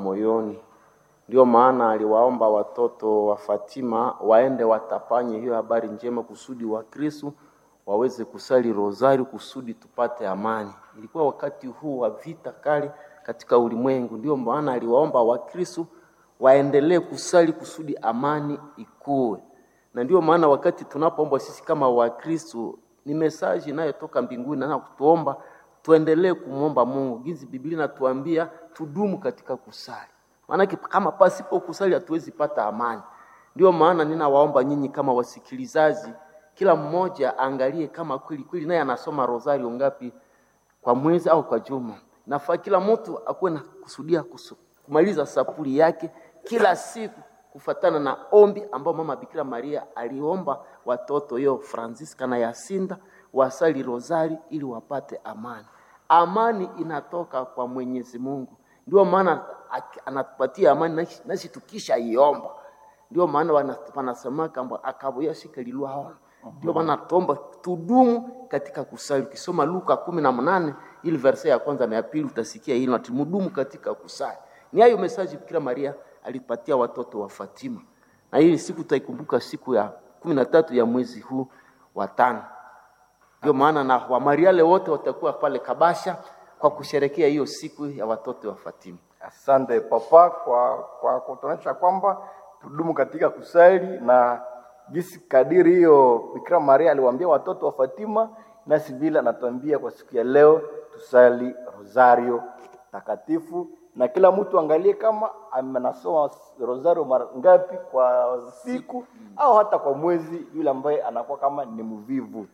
moyoni. Ndio maana aliwaomba watoto wa Fatima waende watapanye hiyo habari njema kusudi wa Kristo waweze kusali rozari kusudi tupate amani. Ilikuwa wakati huu wa vita kali katika ulimwengu, ndio maana aliwaomba Wakristo waendelee kusali kusudi amani ikuwe, na ndio maana wakati tunapoomba sisi kama Wakristo ni mesaji inayotoka mbinguni na kutuomba tuendelee kumwomba Mungu. Gizi Biblia inatuambia tudumu katika kusali, maanake kama pasipo kusali hatuwezi pata amani. Ndio maana ninawaomba nyinyi kama wasikilizaji, kila mmoja angalie kama kweli kweli naye anasoma rosario ngapi kwa mwezi au kwa juma. Nafaa kila mtu akuwe na kusudia kusu, kumaliza sapuli yake kila siku kufatana na ombi ambao mama Bikira Maria aliomba watoto yo Francisca na Yasinda wasali rozari ili wapate amani. Amani inatoka kwa Mwenyezi Mungu, ndio maana anatupatia amani nasi tukisha iomba. Ndio maana wanasema kwamba akabuya shika lilwa ndio maana tuomba tudumu katika kusali. Ukisoma Luka kumi na mnane ili verse ya kwanza na ya pili utasikia hilo, ati mudumu katika kusali. Ni hayo mesaji Bikira Maria alipatia watoto wa Fatima, na hii siku tutaikumbuka siku ya kumi na tatu ya mwezi huu wa tano. Ndio maana na Wamariale wote watakuwa pale Kabasha kwa kusherekea hiyo siku ya watoto wa Fatima. Asante papa kwa, kwa kutuonyesha kwamba tudumu katika kusali na jinsi kadiri hiyo Bikira Maria aliwaambia watoto wa Fatima, nasi vile anatuambia kwa siku ya leo tusali rosario takatifu, na kila mtu angalie kama amenasoma rosario mara ngapi kwa siku au hata kwa mwezi, yule ambaye anakuwa kama ni mvivu.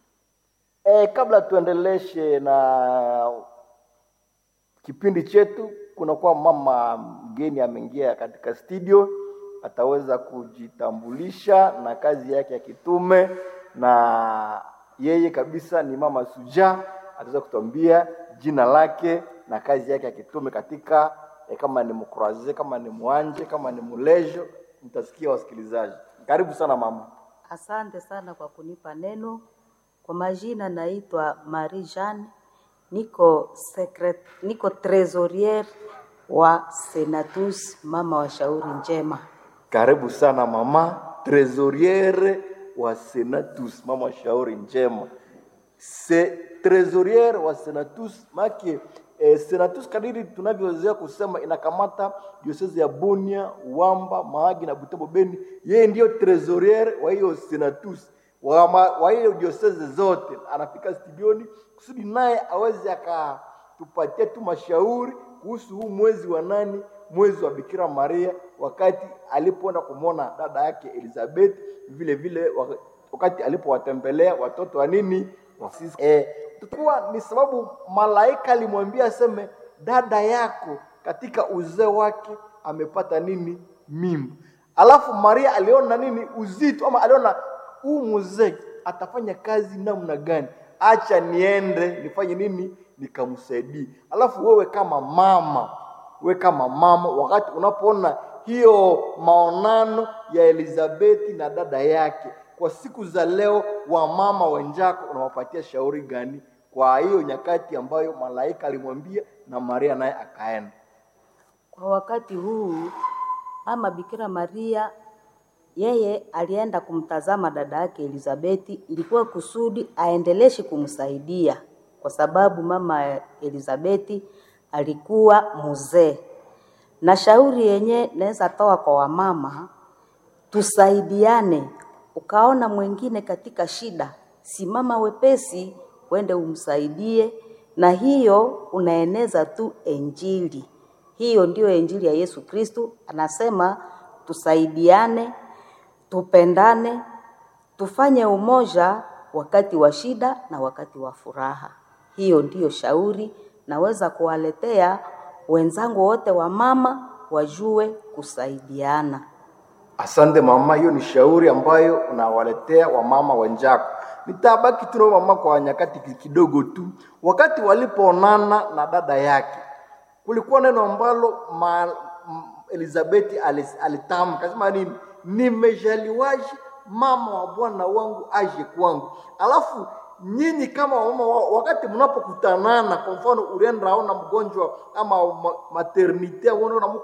E, kabla tuendeleshe na kipindi chetu, kunakuwa mama mgeni ameingia katika studio ataweza kujitambulisha na kazi yake ya kitume, na yeye kabisa ni mama Suja, ataweza kutuambia jina lake na kazi yake ya kitume katika eh, kama ni mkuraze, kama ni mwanje, kama ni mulejo, mtasikia wasikilizaji. Karibu sana mama. Asante sana kwa kunipa neno. Kwa majina naitwa Marie Jeanne, niko secret, niko trésorière wa Senatus mama wa shauri njema. Karibu sana mama trésorière wa Senatus, mama wa shauri njema. Se trésorière wa Senatus make eh, Senatus kadiri tunavyozoea kusema inakamata diocese ya Bunia, Wamba, Mahagi na Butembo Beni. Yeye ndiyo trésorière wa hiyo Senatus wa, ma, wa hiyo diocese zote, anafika studioni kusudi naye aweze akatupatia tu mashauri kuhusu huu mwezi wa nani mwezi wa Bikira Maria, wakati alipoenda kumwona dada yake Elizabeth, vile vile wakati alipowatembelea watoto wa nini wa sisi. Eh, tukuwa ni sababu malaika alimwambia aseme dada yako katika uzee wake amepata nini mimba. Alafu Maria aliona nini uzito, ama aliona huu mzee atafanya kazi namna gani, acha niende nifanye nini nikamsaidie. Alafu wewe kama mama we kama mama, wakati unapoona hiyo maonano ya Elizabeti na dada yake kwa siku za leo, wamama wenzako unawapatia shauri gani kwa hiyo nyakati ambayo malaika alimwambia na Maria naye akaenda? Kwa wakati huu mama Bikira Maria yeye alienda kumtazama dada yake Elizabeti, ilikuwa kusudi aendeleshe kumsaidia, kwa sababu mama Elizabeti alikuwa mzee. Na shauri yenye naweza toa kwa wamama, tusaidiane. Ukaona mwingine katika shida, simama wepesi, wende umsaidie, na hiyo unaeneza tu Injili. Hiyo ndiyo Injili ya Yesu Kristu, anasema tusaidiane, tupendane, tufanye umoja wakati wa shida na wakati wa furaha. Hiyo ndiyo shauri naweza kuwaletea wenzangu wote wa mama wajue kusaidiana. Asante mama, hiyo ni shauri ambayo unawaletea wamama wenzako. Nitabaki tu na mama kwa nyakati kidogo tu. Wakati walipoonana na dada yake, kulikuwa neno ambalo ma, Elizabeth alitamka, akasema nini? Nimejaliwaje mama wa bwana wangu aje kwangu. Alafu nyinyi kama wamama, wakati mnapokutanana, kwa mfano ulienda aona mgonjwa ama maternite, unaona